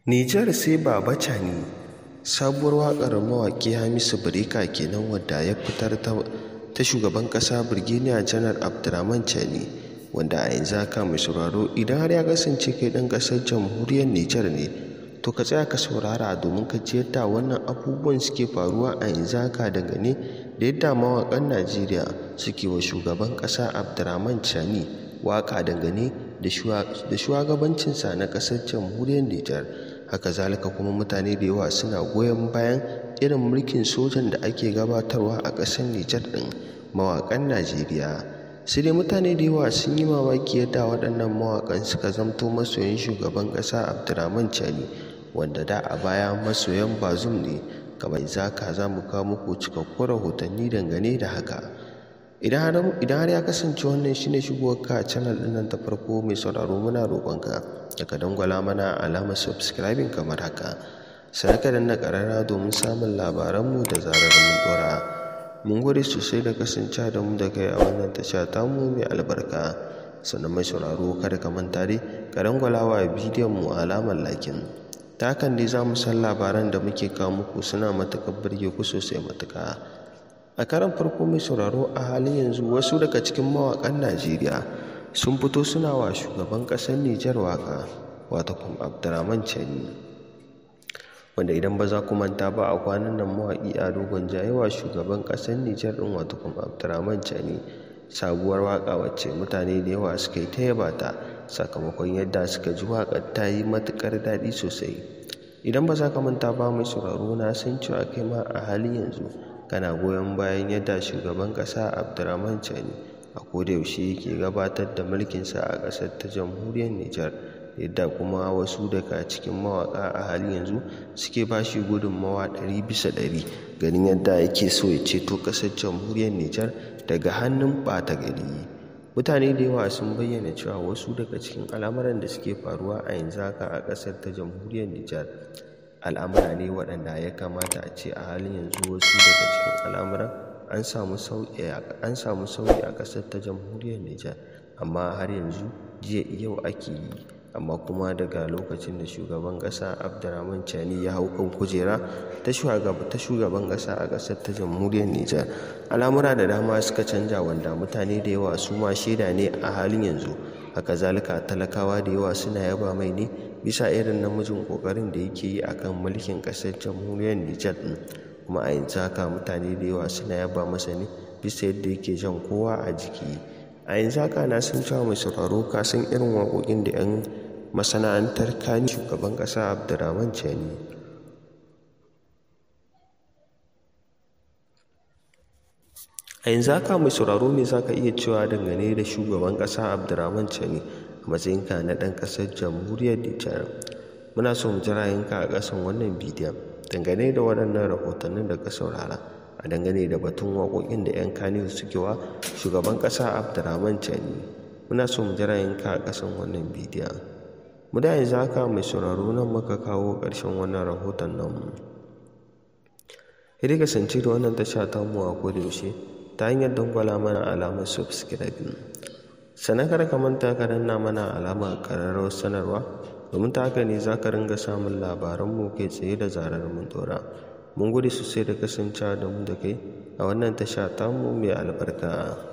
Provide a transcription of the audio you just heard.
Nijar sai Baba Cani sabuwar waƙar mawaƙi Hamisu Breaker kenan wadda ya fitar ta shugaban ƙasa Birgeniya Janar Abdurrahman Chani wanda a yanzu haka mai sauraro idan har ya kasance kai ɗan ƙasar jamhuriyar Nijar ne to ka tsaya ka saurara domin ka ji yadda wannan abubuwan suke faruwa a yanzu haka dangane da yadda mawaƙan Najeriya suke wa shugaban ƙasa Abdurrahman Chani waƙa dangane da shugabancinsa na ƙasar jamhuriyar Nijar. haka zalika kuma mutane da yawa suna goyon bayan irin mulkin sojan da ake gabatarwa a ƙasar Nijar ɗin mawaƙan Najeriya sai dai mutane da yawa sun yi mamaki yadda waɗannan mawaƙan suka zamto masoyan shugaban ƙasa Abdurrahman Chani wanda da a baya masoyan Bazum ne kamar zaka za mu kawo muku cikakkun rahotanni dangane da haka idan har ya kasance wannan shine shigowarka a channel ɗin nan ta farko mai sauraro muna roƙonka da ka dangwala mana alamar subscribing kamar haka sai ka danna ƙarara domin samun labaranmu da zarar mun ɗora mun gode sosai da kasance da mu da kai a wannan tasha tamu mai albarka sannan mai sauraro kada ka manta dai ka dangwala wa bidiyon mu alamar lakin ta hakan dai za mu san labaran da muke kawo muku suna matuƙar burge ku sosai matuƙa a karan farko mai sauraro a halin yanzu wasu daga cikin mawaƙan najeriya sun fito suna wa shugaban ƙasar nijar waƙa wata kuma abdurrahman chani wanda idan ba za ku manta ba a kwanan nan mawaƙi a dogon jayewa shugaban ƙasar nijar ɗin wata kuma abdurrahman chani sabuwar waƙa wacce mutane da yawa suka yi ta yaba ta sakamakon yadda suka ji waƙar ta yi matuƙar daɗi sosai idan ba za ka manta ba mai sauraro na san cewa kai ma a halin yanzu kana goyon bayan yadda shugaban ƙasa abdurrahman chani a kodayaushe yake gabatar da mulkinsa a ƙasar ta jamhuriyar nijar yadda kuma wasu daga cikin mawaƙa a halin yanzu suke ba shi gudunmawa ɗari bisa ɗari ganin yadda yake so ya ceto ƙasar jamhuriyar nijar daga hannun ɓata gari mutane da yawa sun bayyana cewa wasu daga cikin al'amuran da suke faruwa a yanzu haka a ƙasar ta jamhuriyar nijar al'amura ne waɗanda ya kamata a ce a halin yanzu wasu daga cikin al'amuran an samu sauyi a ƙasar ta jamhuriyar Nijar amma har yanzu jiya yau ake yi amma kuma daga lokacin da shugaban ƙasa Abdurrahman Chani ya hau kan kujera ta shugaban ƙasa a ƙasar ta jamhuriyar Nijar al'amura da dama suka canja wanda mutane da yawa su ma shaida ne a halin yanzu haka zalika talakawa da yawa suna yaba mai ne bisa irin namijin ƙoƙarin da yake yi akan mulkin ƙasar jamhuriyar Nijar ɗin kuma a yanzu haka mutane da yawa suna yaba masa ne bisa yadda yake jan kowa a jiki a yanzu haka na san cewa mai sauraro ka san irin waƙoƙin da 'yan masana'antar kani shugaban ƙasa abdurrahman chani a yanzu haka mai sauraro me za ka iya cewa dangane da shugaban ƙasa abdurrahman chani a matsayinka na ɗan ƙasar jamhuriyar nijar muna so mu ji ra'ayinka a ƙasan wannan bidiyon dangane da waɗannan rahotannin da ka saurara a dangane da batun waƙoƙin da 'yan kaniyu suke wa shugaban ƙasa abdurrahman chani muna so mu ji ra'ayinka a ƙasan wannan bidiyon mu da yanzu haka mai sauraro nan muka kawo ƙarshen wannan rahoton nan ya kasance da wannan tasha ta mu a yaushe ta hanyar dangwala mana alamar subscribe sannan kada ka manta ka danna mana alamar ƙararrawar sanarwa domin ta haka ne za ka ringa samun labaranmu kai tsaye da zarar mun dora mun gode sosai da kasancewa da mu da kai a wannan tasha tamu mai albarka